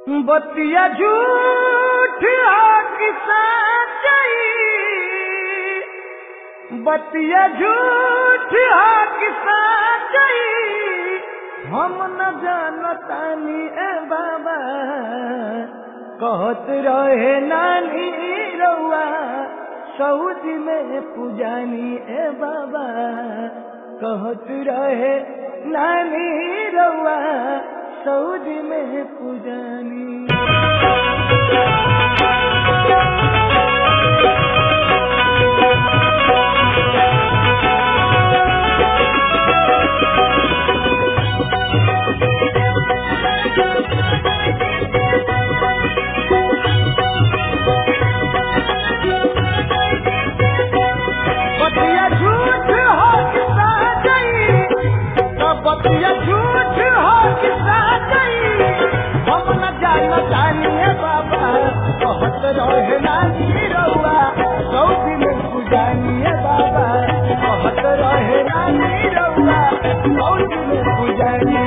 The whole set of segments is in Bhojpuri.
बतिया झूठ की सच्चाई बतिया झूठ की सच्चाई हम न जानतानी ए बाबा कहत रहे नानी रउआ सऊदी में पुजानी ए बाबा कहत रहे नानी रउआ सऊदी में पुजानी बतिया झूठ हो कि सच्चाई तो बतिया झूठ हो कि सच्चाई हम न जान जानिए बाबा कहत रहे नानी रउआ सऊदी में पुजानिए बाबा कहत रहे नानी रउआ सऊदी में पुजानी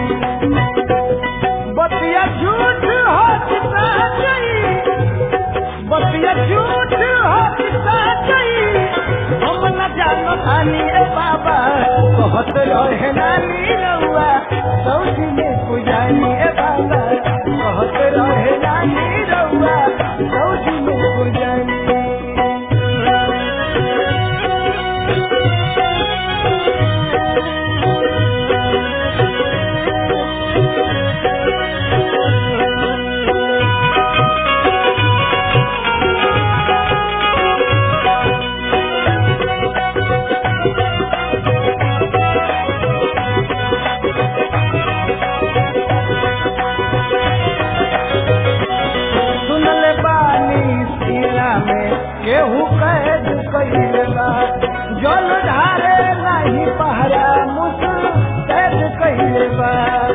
बतिया झूठ हो कि सच्चाई बतिया झूठ हो कि सच्चाई हम न जानो नानी रे बाबा कहत रहे नानी रउआ सऊदी में पुजानी ए बाबा कहत रहे नानी रउआ सऊदी में पुजानी सुनल बानी सीना में केहू कैद कइले बा जल ढारे नाही पहरा मुस कैद कइले बा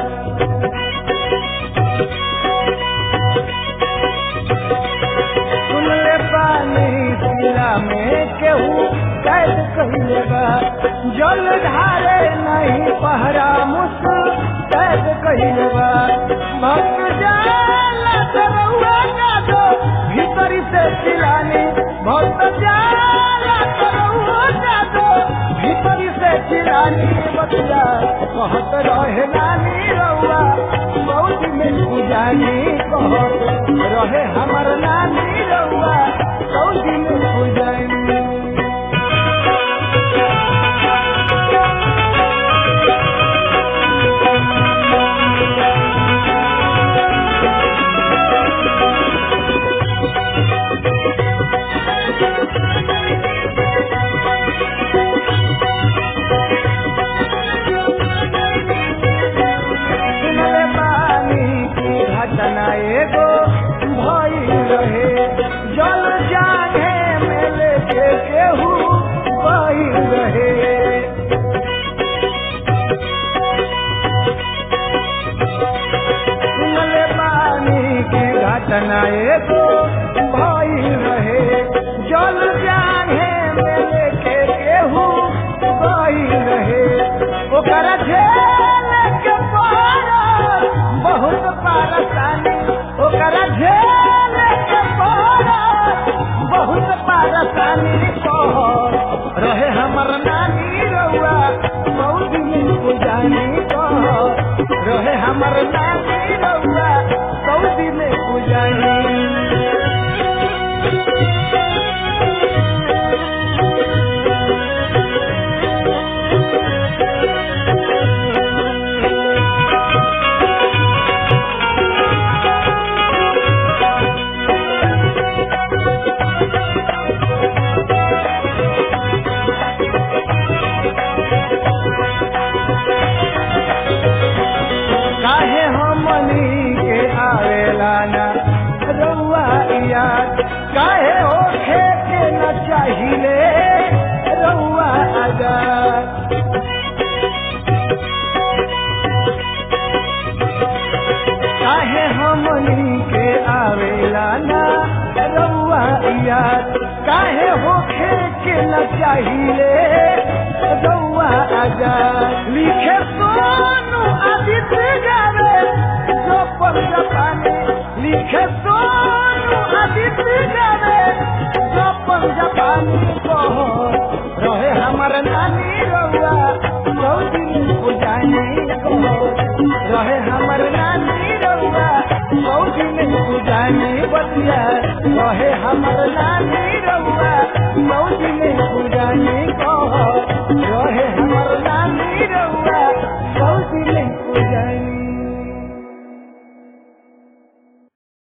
सुनले बानी सीना में केहू कैद कइले बा जल ढारे नहीं पहरा मुस कैद कइले बा भक्त जाला तरौआ का दो भीतरी से चिलानी भक्त जाला तरौआ का दो भीतरी से चिलानी बतिया कहत रहे नानी रउआ बहुत में पुजानी कहत रहे हमर नानी रउआ सऊदी में पुजानी सुनले पानी की घटना एगो भइल रहे जल जागे में लेके केहू बहिल रहे सुनले पानी की घटना एगो भइल रहे जल जागे में लेके केहू बहिल रहे ओकरा झेल के पारा बहुत पारसानी ओकरा झेल के पारा बहुत पारसानी कह रहे हमर नानी रउआ सऊदी में पुजानी कह रहे हमर नानी रउआ सऊदी में पुजानी काहे हमनी के आवेला ना रउआ याद काहे होखे के न चाहिले रउआ आजाद काहे हमनी के आवेला ना रउआ याद काहे होखे के न चाहिले रउआ आजाद लिखे सोनू आदित्य गावे जो पर जापानी लिखे सोनू आदित्य गावे सपन जापानी कहो रहे हमर नानी रउआ सौदिन पुजानी कहो रहे हमर नानी रउआ सौदिन पुजानी बतिया रहे हमर नानी रउआ सौदिन पुजानी